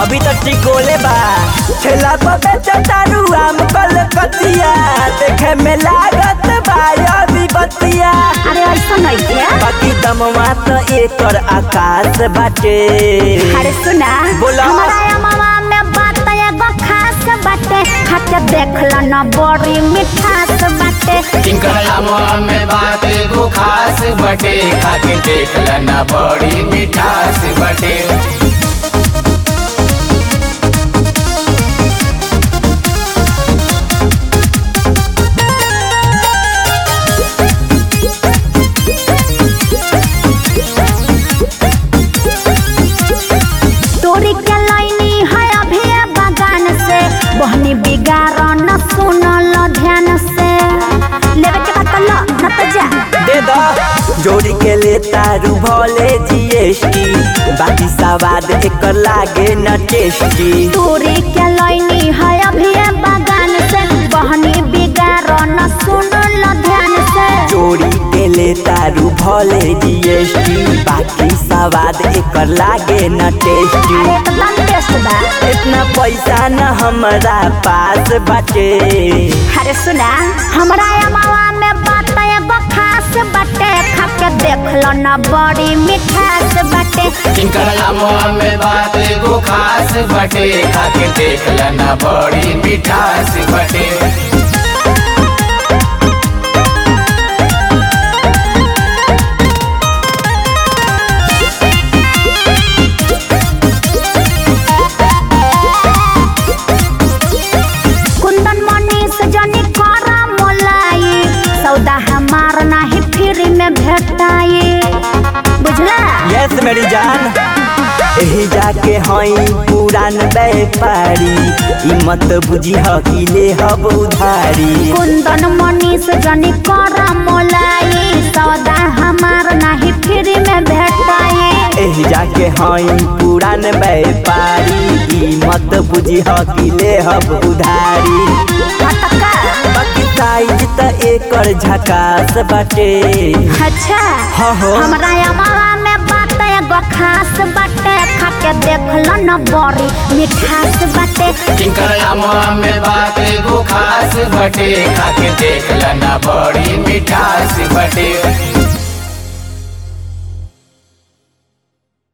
अभी तक टिकोले बा ठेला पर बेचतारू आम कलकतिया देखे में लागत बा अभी बतिया अरे ऐसा नहीं है बाकी दमवा तो एकर आकाश बाटे अरे सुना बोला। हमारा मामा में बात एगो खास बाटे खाके देख लो ना बड़ी मिठास बाटे टिंकला में बात एगो खास बटे खाके देख लना बड़ी मिठास बटे तोरी के लाइनी है अभी ये बगान से बहनी बिगाड़ न सुनल ध्यान से लेवे के बात लो न तो जा दे दो जोड़ी के ले तारू भले जीएसटी बाकी सवाद एकर लागे न टेस्टी तोरी के लाइनी है अभी ये बगान से बहनी बिगाड़ न सुनल ध्यान से जोड़ी के ले तारू भले जीएसटी बाकी सवाद एकर लागे न टेस्टी अरे एकदम टेस्ट बा इतना पैसा न हमरा पास बाटे अरे सुना हमरा अमावा में बात एगो खास बाटे खाके देख लो ना बड़ी मिठास बाटे टिंकला में बात एगो खास बटे खाके देख लना बड़ी मिठास बटे कुंदन मनीष जनी करा मोलाई सौदा हमार नाही फ्री में भेटाई बुझला यस मेरी जान एही जाके हई पुरान व्यापारी ई मत बुझी ह कि ले हब उधारी कुंदन मनीष जनी करा मोलाई सौदा हमार नाही फ्री में भेटाई एही जाके हई पुरान व्यापारी ई मत बुझी ह कि ले हब उधारी फटका बाकी साइज त एकर झकास बाटे अच्छा हाँ हो। हमरा अमावा में बात एगो खास बाटे खाके देख लो न बड़ी मिठास बाटे टिंकला में बात एगो खास बटे खाके देख लना बड़ी मिठास बटे